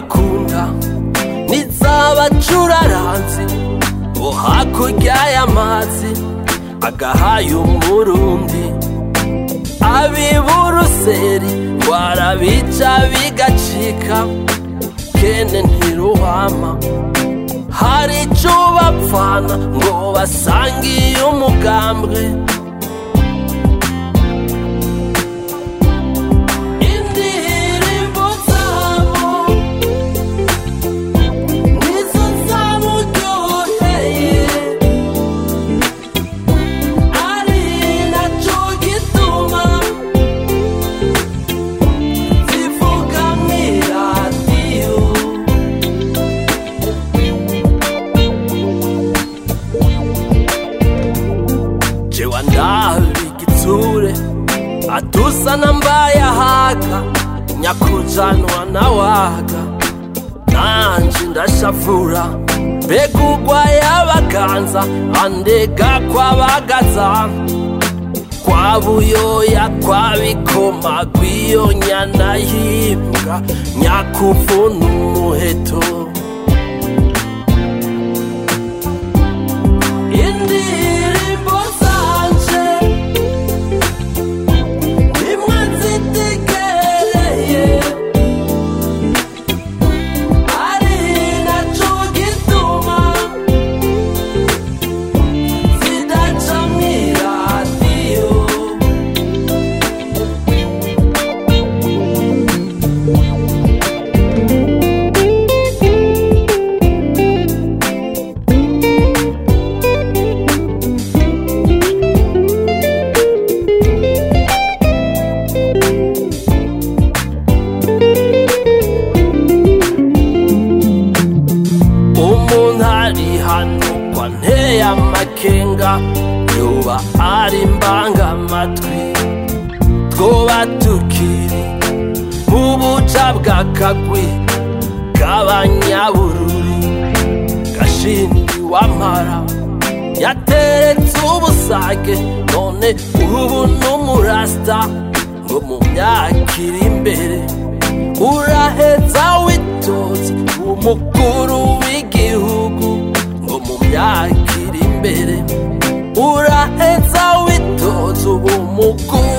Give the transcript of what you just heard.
bakunda n'izabacuraranzi bo hakurya y'amazi agahaye umurundi abiburuseri warabica bigacika kene ntiruhama hari ico bapfana ngo basangiye umugambwe indirimbo zabo nizo zamuryoheye ari naco gituma zivuga mw'iradiyo jewe ndabigitsure atusana mbayahaga nyakujanwa na waga nanje ndashavura mbega urwaye abaganza andega kwabagaza kwa buyoya kwa bikoma rw'iyo nyana yimbwa nyakuvuna umuheto indirimbo zanje nimwe nzitegereye ari naco gituma zidaca mw'iradiyo umuntu ari hano kwa nteye amakenga yoba ari mbangamatwi twoba tukiri mu buca bw'akagwi k'abanyabururi gashindi wamara yateretse ubusage none ubu n'umurasta ngo mu myaka iri imbere uraheza witoza umukuru w'igihugu ngo mu myaka iri imbere uraheza witoza ubu mukuru